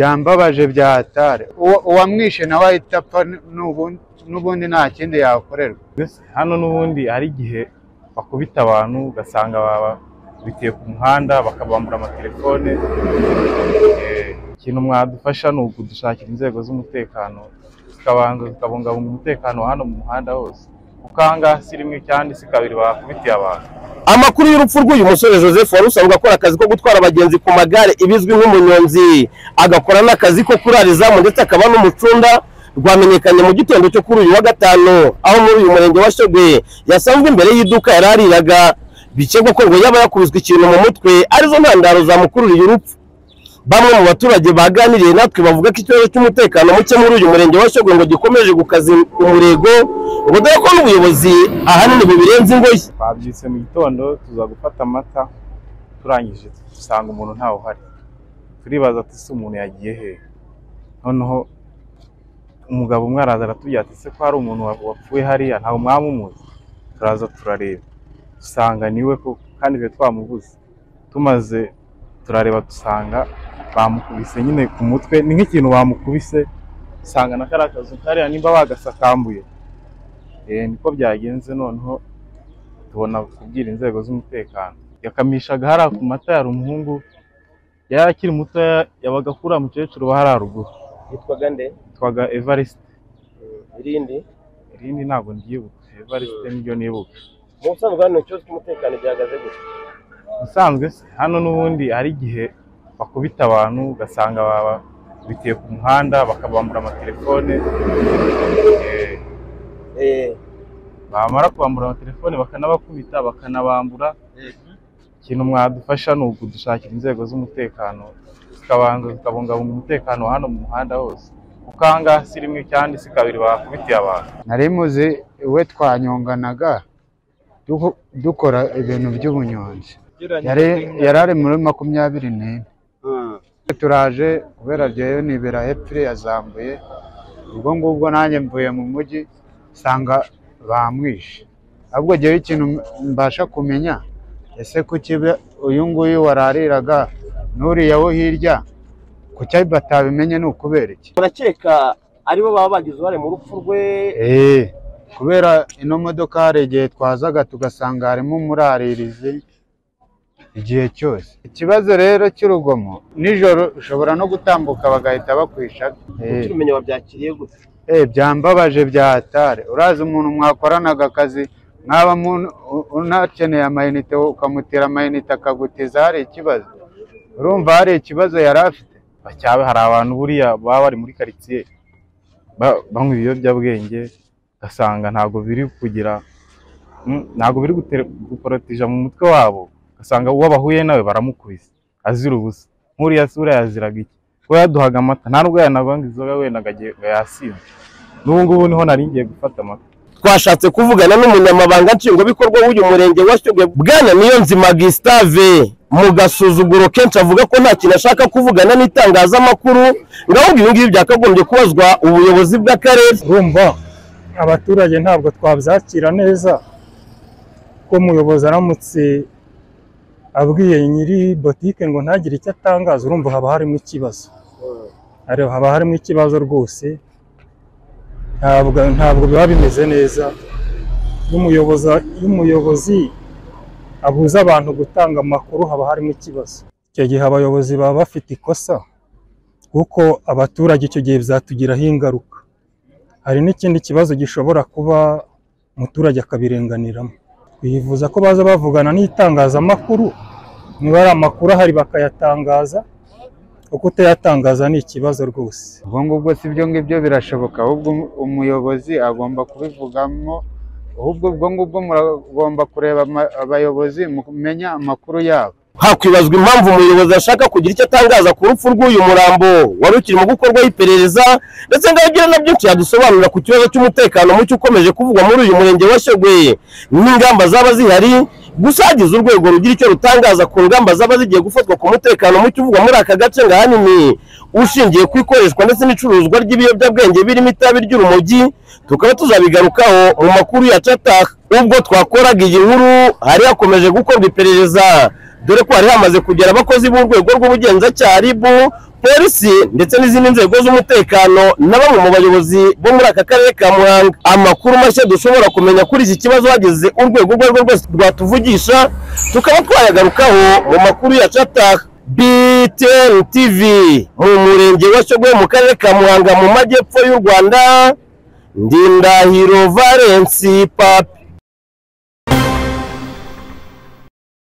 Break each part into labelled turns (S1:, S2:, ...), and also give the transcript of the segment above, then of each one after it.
S1: byambabaje byatare Uwo- uwamwishe nawe ahita apfa n'ubundi n'ubundi nta kindi yakorerwa
S2: hano n'ubundi hari igihe bakubita abantu ugasanga babitiye ku muhanda bakabambura amatelefone Eh, ikintu mwadufasha ni ukudushakira inzego z'umutekano zikabanza zikabungabunga umutekano wa hano mu muhanda hose kuko aha ngaha si rimwe cyane si kabiri bakubitiye abantu
S3: amakuru y'urupfu rw'uyu musore joseph wari usanzwe akora akazi ko gutwara abagenzi ku magare ibizwi nk'umunyonzi agakora n'akazi ko kurarizamu ndetse akaba n'umucunda rwamenyekanye mu gitondo cyo kuri uyu wa gatanu aho muri uyu murenge wa shegwe yasanzwe imbere y'iduka yari ariraga bikekwa ko ngo yaba yakubiswe ikintu mu mutwe arizo ntandaro zamukururiye urupfu bamwe mu baturage baganiriye natwe bavuga ko ikibazo cy'umutekano muke muri uyu murenge wa shogwe ngo gikomeje gukaza umurego ngo dore ko n'ubuyobozi ahanini bubirenze ingoyi
S2: twabyutse mu gitondo tuza gufata amata turangije dusanga umuntu ntawe uhari turibaza ati ese umuntu yagiye hehe noneho umugabo umwe araza aratubwira ati ese ko hari umuntu wa- wapfuye hariya ntawe mwamumuzi turaza turareba dusanga niwe koko kandi twe twamubuze tumaze turareba dusanga bamukubise nyine ku mutwe ni nk'ikintu bamukubise usanga na kariya kazu kariya nimba bagasakambuye Eh, niko byagenze noneho tubona kubwira inzego z'umutekano yakamishaga hariya ku mata yari umuhungu yari akiri muto yabaga kuri uriya mukecuru wa hariya ruguru
S3: yitwaga nde
S2: yitwaga evariste
S3: irindi
S2: irindi ntabwo ndyibuka evariste niryo nibuka
S3: mu busanzwe hano ikibazo cy'umutekano gihagaze gutya
S2: ubusanzwe se hano n'ubundi hari igihe bakubita abantu ugasanga babitiye ku muhanda bakabambura amatelefone Eh,
S3: Eh,
S2: bamara kubambura amatelefone bakanabakubita bakanabambura ikintu mwadufasha ni ukudushakira inzego z'umutekano zikabanza zikabungabunga umutekano wa hano mu muhanda hose kuko aha ngaha si rimwe cyane si kabiri bakubitiye abantu
S1: nari muzi we twanyonganaga duko- dukora ibintu by'ubunyonzi yari yari ari muri makumyabiri n'ine turaje kubera ryeyo nibera hepfo yazambuye ubwo ngubwo nanjye mvuye mu mujyi nsanga bamwishe ahubwo jyewe ikintu mbasha kumenya ese kuki be- uyu nguyu warariraga n'uriya wo hirya kuki batabimenye ni ukubera iki
S3: murakeka aribo baba bagize uruhare mu rupfu rwe
S1: Eh, kubera ino modoka hari igihe twazaga tugasanga harimo umuraririzi igihe cyose ikibazo rero cy'urugomo nijoro ushobora no gutambuka bagahita bakwisha Eh,
S3: ukirumenye wabyakiriye gute
S1: eh, byambabaje byahatare urazi umuntu mwakoranaga akazi mwaba mu- u- unakeneye amayinite ukamutera amayinite akagutiza hari ikibazo urumva hari ikibazo yari afite
S2: bacyabe hari abantu buriya baba bari muri karitsiye ba- banywa ibiyobyabwenge ugasanga ntabwo biri kugira mm, ntabwo biri gutere- guporotija mu mutwe wabo ugasanga uwo bahuye nawe baramukubise azira ubusa nk'uriya sura yaziraga iki we yaduhaga amata nta nubwo yanavanga inzoga wenda ngo agiye- ngo yasinze n'ubu ngubu niho nari ngiye gufata amata
S3: twashatse kuvugana n'umunyamabanga nshingwabikorwa w'uyu murenge wa Shyogwe bwana Niyonzima Gustave mu gasuzuguro kenshi avuga ko nta kintu ashaka kuvugana n'itangazamakuru ngo ahubwo ibi ngibi byakagombye kubazwa ubuyobozi bw'akarere
S4: urumva abaturage ntabwo twabyakira neza ko umuyobozi aramutse abwiye nyiri botike ngo ntagire icyo atangaza urumva haba harimo ikibazo Hari- haba harimo ikibazo rwose ntabwo ntabwo biba bimeze neza iyo umuyobozi iyo umuyobozi abuza abantu gutanga amakuru haba harimo ikibazo icyo gihe abayobozi baba bafite ikosa kuko abaturage icyo gihe byatugiraho ingaruka hari n'ikindi kibazo gishobora kuba umuturage akabirenganiramo bivuza ko baza bavugana n'itangazamakuru niba ari amakuru ahari bakayatangaza kuko utayatangaza ni ikibazo rwose
S1: ubwo ngubwo si ibyo ngibyo birashoboka ahubwo umu- umuyobozi agomba kubivugamo ahubwo ubwo ngubwo muragomba kureba ama- abayobozi mumenya amakuru yabo
S3: hakwibazwa impamvu umuyobozi ashaka kugira icyo atangaza ku rupfu rw'uyu murambo wari ukirimo gukorwaho iperereza ndetse ngo agira na byinshi yadusobanura ku kibazo cy'umutekano muke ukomeje kuvugwa muri uyu murenge wa Shyogwe n'ingamba zaba zihari gusa hagize urwego rugira icyo rutangaza ku ngamba zaba zigiye gufatwa ku mutekano muke uvugwa muri aka gace ngo ahanini ushingiye ku ikoreshwa ndetse n'icuruzwa ry'ibiyobyabwenge birimo itabi ry'urumogi tukaba tuzabigarukaho mu makuru ya cataha ubwo twakoraga iyi nkuru hari hakomeje gukorwa iperereza dore ko hari hamaze kugera abakozi b'urwego rw'ubugenzacyaha ribu polisi ndetse n'izindi nzego z'umutekano na bamwe mu bayobozi bo muri aka karere ka muhanga amakuru mashya dushobora kumenya kuri iki kibazo hageze urwego urwo ari rwo rwose rwatuvugisha tukaba twayagarukaho mu makuru yacu ataha btn tv mu murenge wa shogwe mu karere ka muhanga mu majyepfo y'u rwanda ndindahiro valensi papi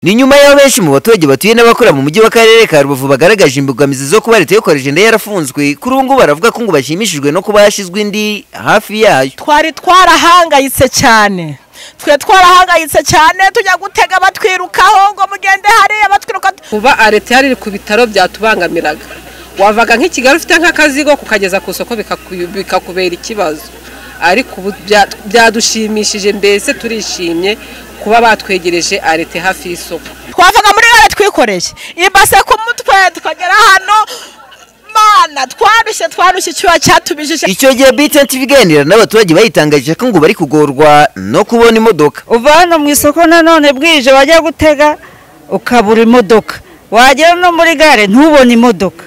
S5: ni nyuma y'aho benshi mu baturage batuye n'abakora mu mujyi w'akarere ka rubavu bagaragaje imbogamizi zo kuba leta yokoresha inda yarafunzwe kuri ubu ngubu baravuga ko ngo bashimishijwe no kuba hashyizwe indi hafi yayo
S6: twari twarahangayitse cyane twe twarahangayitse cyane tujya gutega batwirukaho ngo mugende hariya batwiruka
S7: kuba arete yari iri ku bitaro byatubangamiraga wavaga nk'i kigali ufite nk'akazigo kukageza ku isoko bikaku- bikakubera ikibazo ariko ubu bya- byadushimishije mbese turishimye kuba batwegereje arete hafi y'isoko
S6: twavaga muri gare twikoreye ibase ku mutwe tukagera hano mana twarushye twarushye icyuya cyatubijije
S5: icyo gihe btn tv iganira n'abaturage bayitangaje ko ngo bari kugorwa no kubona imodoka
S8: uva hano mu isoko nanone bwije wajya gutega ukabura imodoka wagera no muri gare ntubone imodoka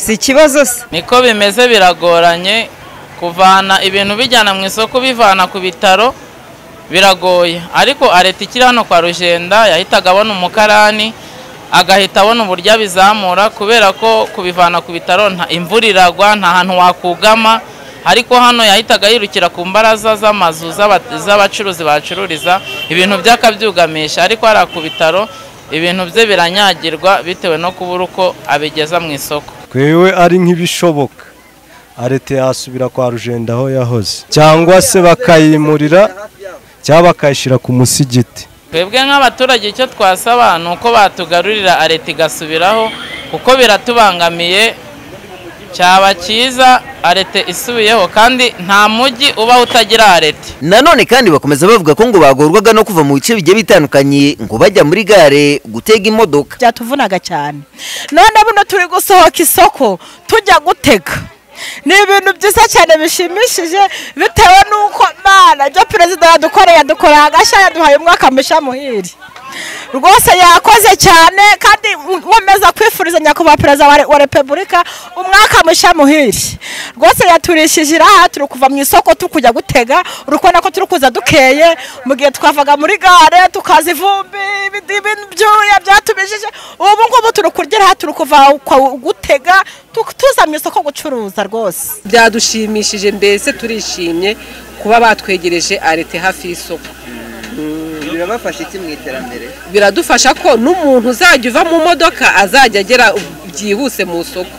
S8: si ikibazo se
S9: niko bimeze biragoranye kuvana ibintu bijyana mu isoko bivana ku bitaro biragoye ariko areta ikiri hano kwa rujenda yahitaga abona umukarani agahita abona uburyo abizamura kubera ko kubivana ku bitaro nta imvura iragwa nta hantu wakugama ariko hano yahitaga yirukira ku mbaraza z'amazu z'aba- z'abacuruzi bacururiza ibintu bye akabyugamisha ariko hariya ku bitaro ibintu bye biranyagirwa bitewe no kubura uko abigeza mu isoko
S10: twewe ari nk'ibishoboka arete yasubira kwa rujenda aho yahoze cyangwa se bakayimurira cyangwa bakayishyira ku musigiti
S9: twebwe nk'abaturage icyo twasaba ni uko batugarurira leta igasubiraho kuko biratubangamiye cyaba cyiza leta isubiyeho kandi nta mujyi ubaho utagira leta
S5: nanone kandi bakomeza bavuga ko ngo bagorwaga no kuva mu bice bigiye bitandukanye ngo bajya muri gare gutega imodoka
S6: byatuvunaga cyane none buno turi gusohoka isoko tujya gutega ni ibintu byiza cyane bishimishije bitewe n'uko mana ibyo perezida yadukoreye yadukoreye agashya yaduhaye umwaka mushya muhiri rwose yakoze cyane kandi nkomeza kwifuriza nyakubahwa perezida wa re- wa repubulika umwaka mushya muhiri rwose yaturishije iraha turi kuva mu isoko turi kujya gutega uri kubona ko turi kuza dukeye mu gihe twavaga muri gare tukaza ivumbi ibindi- ibintu byuya byatubijije ubu ngubu turi kurya iraha turi kuva kwa- gutega tu- tuza mu isoko gucuruza rwose
S7: byadushimishije mbese turishimye kuba batwegereje arete hafi y'isoko
S11: birabafasha iki mu iterambere
S7: biradufasha ko n'umuntu uzajya uva mu modoka azajya agera byihuse mu isoko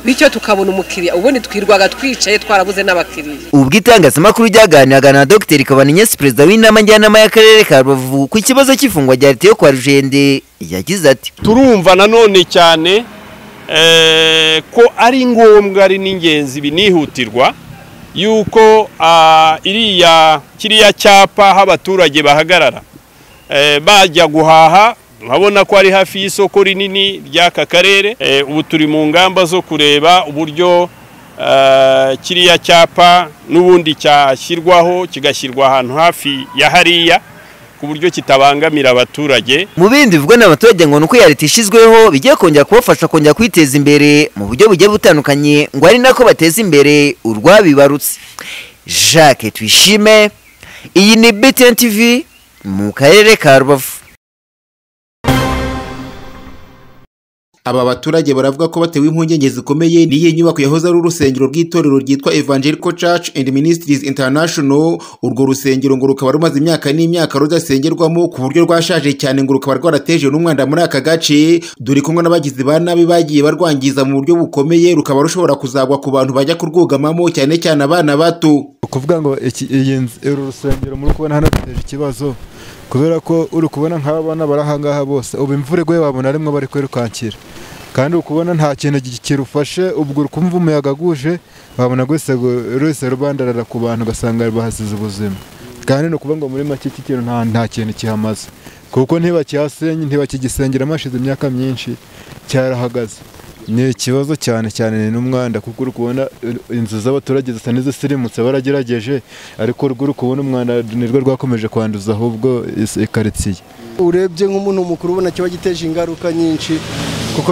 S7: bityo tukabona umukiriya ubundi twirwaga twicaye twarabuze n'abakiriya
S5: ubwo itangazamakuru ryaganiraga na dr kabaniyesi perezida w'inama njyanama y'akarere ka rubavu ku kibazo cy'ifungwa rya leta yo kwa rujende yagize ati
S12: turumva nanone cyane eh, ko ari ngombwa ari n'ingenzi binihutirwa yuko ah, iriya kiriya cyapa aho abaturage bahagarara eh, bajya guhaha urabona ko ari hafi y'isoko rinini ry'aka karere Eh, ubu turi mu ngamba zo kureba uburyo ah, kiriya cyapa n'ubundi cyashyirwaho kigashyirwa ahantu hafi ya hariya ku buryo kitabangamira abaturage
S5: mu bindi bivugwa n'abaturage ngo ni uko iya leta ishyizweho bigiye kongera kubafasha kongera kwiteza imbere mu buryo bugiye butandukanye ngo ari nako bateza imbere urwabibarutse jacques twishime iyi ni btn tv mu karere ka rubavu
S13: Aba baturage baravuga ko batewe impungenge zikomeye n'iyi nyubako yahoze ari urusengero rw'itorero ryitwa Evangelical Church and Ministries International urwo rusengero ngo rukaba rumaze imyaka n'imyaka rudasengerwamo ku buryo rwashaje cyane ngo rukaba rwarateje n'umwanda muri aka gace dore kumwe n'abagizi ba nabi bagiye barwangiza mu buryo bukomeye rukaba rushobora kuzagwa ku bantu bajya kurwugamamo cyane cyane abana bato
S14: kuvuga ngo iki- iyi nzu- uru rusengero muri kubona hano biteje ikibazo kubera ko uri kubona nk'abana bari ahangaha bose ubu imvura iguye wabona arimwo bari kwirukankira kandi uri kubona nta kintu gi- kirufashe ubwo uri kumva umuyaga guje wabona rwose gu- rwose rubandarara ku bantu ugasanga bahasize ubuzima kandi ni ukuvuga ngo muri make iki kintu nta nta kintu kihamaze kuko ntibakihasenye ntibakigisengeramo hashize imyaka myinshi cyarahagaze ni ikibazo cyane cyane n'umwanda kuko uri kubona eh, inzu z'abaturage zisa n'izisirimutse baragerageje ariko rwo uri kubona umwanda nirwo rwakomeje kwanduza ahubwo is- ikaritsiye
S15: urebye nk'umuntu mukuru ubona kiba giteje ingaruka nyinshi kuko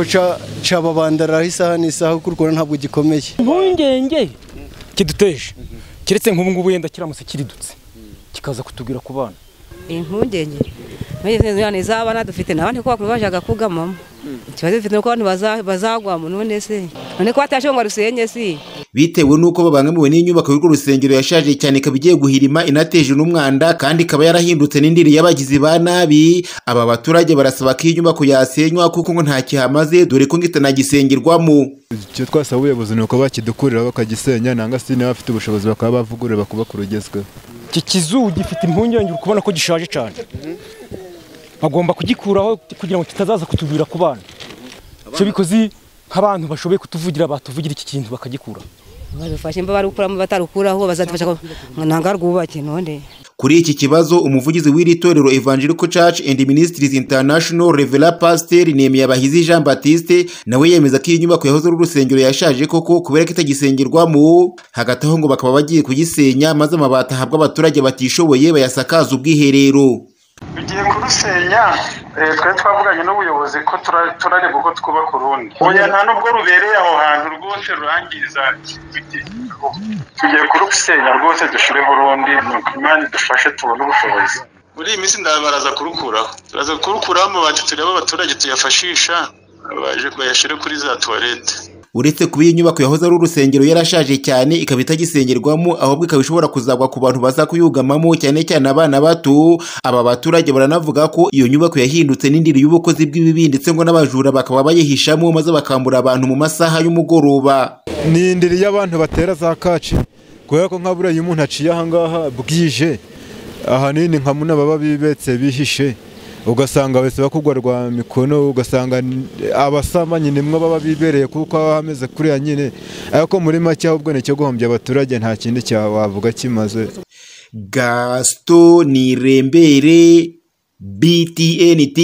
S15: cababandariraho isaha n'isaha kuko urukona ntabwo gikomeye
S16: impungenge kiduteje keretse nk'ubu ngubu yenda kiramutse kiridutse kikaza kutubwira ku bana
S17: impungenge mpungenge z'abana dufite n'abandi ko bakuru bajyaga kugamamo ikibazo dufite ni uko abantu baza- bazagwamo none se none ko batashoboye ngo rusenge si
S13: bitewe n'uko babangamiwe n'inyubako y'urwo rusengero yashaje cyane ikaba igiye guhirima inateje n'umwanda kandi ikaba yarahindutse n'indiri y'abagizi ba nabi aba baturage barasaba ko iyi nyubako yasenywa kuko ngo nta kihamaze dore ko ngo itanagisengerwamo
S14: icyo twasaba ubuyobozi ni uko bakidukurira bakagisenya nanga se niba bafite ubushobozi bakaba bavugurura bakubaka urugezweho
S16: iki kizu gifite impungenge uri kubona ko gishaje cyane bagomba kugikuraho kugira ngo kitazaza kutubwira ku bana icyo bikoze nk'abantu bashoboye kutuvugira batuvugira iki kintu bakagikura
S17: badufashe mba barukuramo batarukuraho bazadufasha ko- ngo ntabwo arwubake none
S13: kuri iki kibazo umuvugizi w'iri torero evangelical church and ministries international revela pasiteri nemeye jean batiste nawe yemeza ko iyi nyubako yahoze ari urusengero yashaje koko kubera ko itagisengerwamo hagati aho ngo bakaba bagiye kugisenya maze amabati ahabwa abaturage batishoboye bayasakaza ubwiherero
S18: tugiye kurusenya eh, twari twavuganye n'ubuyobozi ko tura- turareba uko twubaka urundi oya nta nubwo rubereye aho hantu rwose rurangiza tugiye kurusenya rwose dushireho urundi nuko imana idufashe tubone ubushobozi muri iyi minsi ndabaraza kurukuraho turaza kurukuraho amabati turebe abaturage tuyafashisha baje bayashyire kuri za tuwarete
S13: uretse kuba iyi nyubako yahoze ari urusengero yarashaje cyane ikaba itagisengerwamo ahubwo ikaba ishobora kuzagwa ku bantu baza kuyugamamo cyane cyane abana bato aba baturage baranavuga ko iyo nyubako yahindutse n'indiri y'ubukozi bw'ibibi ndetse ngo n'abajura bakaba bayihishamo maze bakambura abantu mu masaha y'umugoroba
S14: ni indiri y'abantu batera za kaci kubera ko nka buriya iyo umuntu aciye ahangaha bwije ahanini nka muno baba bibetse bihishe ugasanga bahise bakugwa rwa mikono ugasanga n- abasambanyi nimwo baba bibereye kuko haba hameze kuriya nyine ariko muri make ahubwo ni icyo guhombya abaturage nta kindi cyawavuga kimaze
S13: gaston nirembere btnt